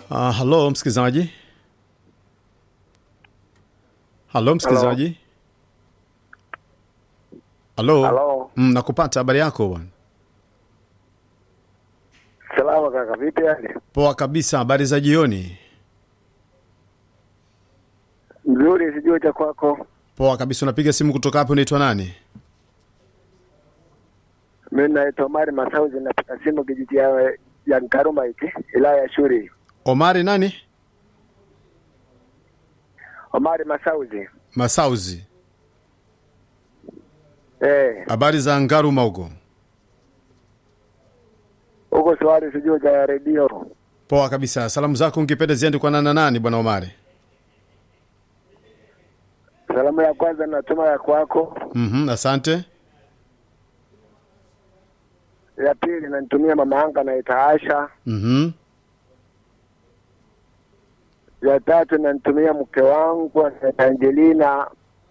Uh, halo msikilizaji, halo msikilizaji, halo Halo. mm, nakupata. Habari yako bwana? Salama kaka, vipi hali? Poa kabisa. Habari za jioni? Mzuri, sijui cha kwako. Poa kabisa. Unapiga simu kutoka hapo, unaitwa nani? Mimi naitwa Omari Masauzi, napiga simu kijiji ya, ya Nkaruma hiki wilaya ya Shuri. Omari nani? Omari Masauzi. Masauzi. Eh, Habari za Ngaruma huko? huko swali sijui cha redio. Poa kabisa. Salamu zako ungependa ziende kwa nana nani, bwana Omari? Salamu ya kwanza natuma ya kwako, Mhm, asante. ya pili nanitumia mama yangu anaita Asha, Mhm, ya tatu nanitumia mke wangu anaita Angelina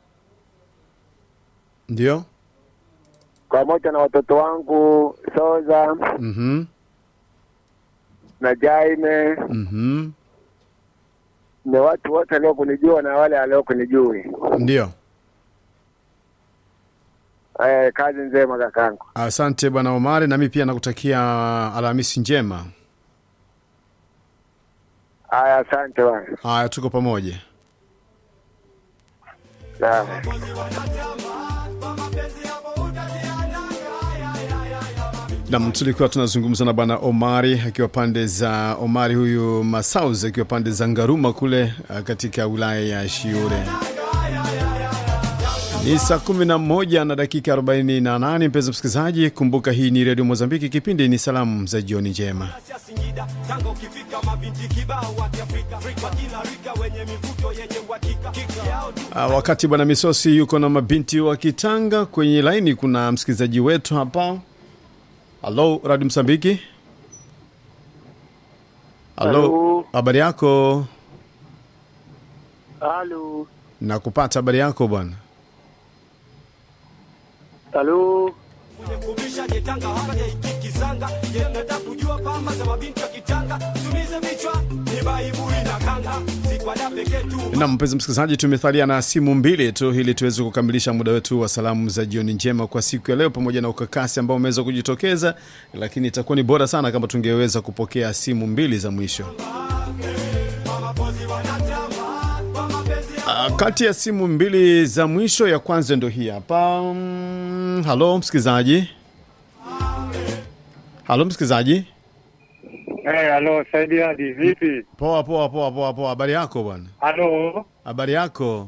ndio. pamoja na watoto wangu Soza Mhm, na Jaime mhm, ni watu wote waliokunijua na wale waliokunijui. ndio. Eh, kazi njema kakangu. Asante bwana Omari, nami pia nakutakia Alhamisi njema. Haya, asante bwana. Haya, tuko pamoja. Sawa. Nam, tulikuwa tunazungumza na bwana Omari akiwa pande za Omari huyu Masaus akiwa pande za Ngaruma kule uh, katika wilaya ya Shiure. Ni saa 11 na dakika 48, mpenzi msikilizaji, kumbuka hii ni redio Mozambiki, kipindi ni salamu za jioni njema. ya Singida Tanga ukifika mabinti kibao wa Kiafrika wakina rika wenye mivuto yenye uhakika yao tu Uh, wakati bwana Misosi yuko na mabinti wa Kitanga kwenye laini, kuna msikilizaji wetu hapa. Halo, Radio Msambiki. Halo, Halo. habari yako? Halo. Nakupata, habari yako bwana? Halo. kwenye kubisha je Tanga hapa je ikikizanga je nataka kujua pamba za mabinti wa Kitanga tumize vichwa ni baibui na kanga si kwa da pekee tu Na mpenzi msikilizaji, tumethalia na simu mbili tu ili tuweze kukamilisha muda wetu wa salamu za jioni njema kwa siku ya leo, pamoja na ukakasi ambao umeweza kujitokeza, lakini itakuwa ni bora sana kama tungeweza kupokea simu mbili za mwisho. Ah, kati ya simu mbili za mwisho, ya kwanza ndo hii hapa. Mm, Halo msikilizaji, halo msikilizaji. Eh, halo Saidi Hadi, vipi? Poa poa poa poa poa, habari yako bwana? Halo. Habari yako?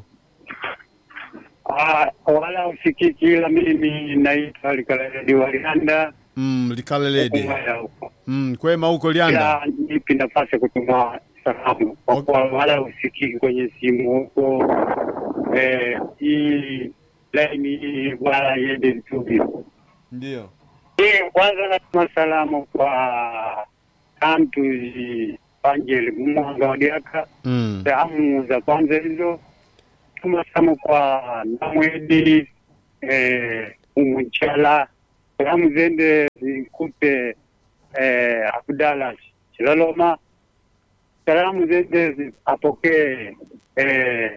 Ah, wala usikiki, ila mimi naitwa Likaledi Walianda Mm, likale lady. Kumaya huko. Mm, kwema huko Lianda. Ila nipi nafasi ya kutuma salamu kwa kuwa wala usikiki kwenye simu huko. Eh, hii laini hii wala iende vizuri. Ndio. Eh, kwanza natuma salamu kwa Kamtuzi Angel Mwanga Wadiaka. Mm. Salamu za kwanza hizo tuma salamu kwa Namwedi eh, Umunchala. Salamu zende zikute eh, Abdala Chilaloma. Salamu zende zi- apokee eh,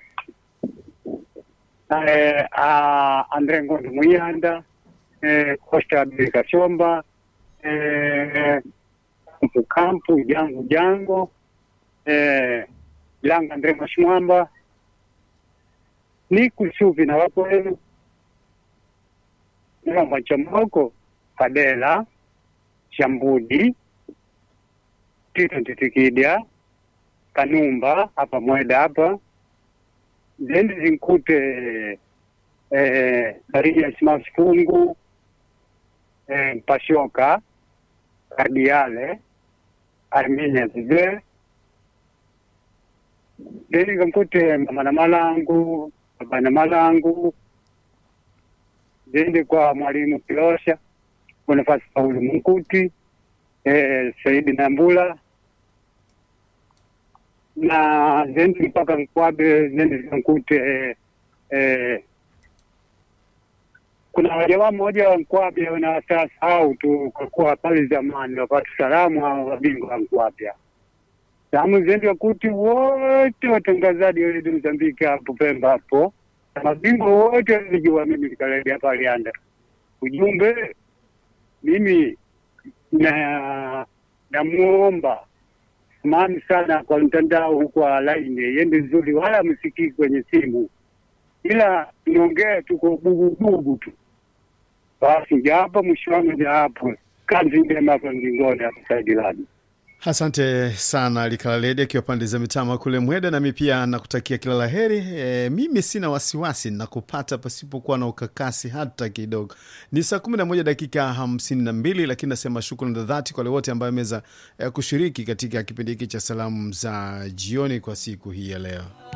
eh, a- Andre Ngondo Muyanda eh, Costa Abel Kashomba eh, Kampu Kampu Jango Jango eh, Langa Andre Mashimwamba ni kusuvi na wapo wenu Ng'omba Chamoko Kadela Shambudi Tito Titikidya Kanumba hapa Mweda hapa zendi zinkute eh, Karija Simas Fungu eh, Mpashoka Kardiale Arminia Zide Deni kamkute mama na malangu baba na malangu zende kwa mwalimu Kilosha Bonifasi Pauli Mkuti eh, Saidi Nambula na zende mpaka Nkwabe zende zikamkute eh, eh, kuna wajamaa mmoja wa Nkwabya na sasa, au tu kwa kuwa pale zamani wapata salamu hao wabingwa wa Nkwabya. Zende zikamkute eh, eh, Langa Ndrema Shimwamba eh, Kampu Kampu Jangu Jango eh, Langa Ndrema Shimwamba ni kusuvi na wapo wenu Salamu ziende wakuti wote watangazaji wa redio Mozambiki hapo Pemba hapo na mabingwa wote walijua mimi Likaledi hapa Alianda. Ujumbe mimi na namuomba samahani sana kwa mtandao huko wa laini iende vizuri, wala msikii kwenye simu, ila niongee tu kwa bugubugu tu basi. Japo mwisho wangu ni hapo, kazi njema hapa mlingoni hapo Saidi Ladi. Asante sana Likalaledi akiwa pande za mitama kule Mweda, nami pia nakutakia kila la heri. E, mimi sina wasiwasi na kupata pasipokuwa na ukakasi hata kidogo. Ni saa kumi na moja dakika hamsini na mbili, lakini nasema shukrani za dhati kwa wale wote ambayo ameweza e, kushiriki katika kipindi hiki cha salamu za jioni kwa siku hii ya leo.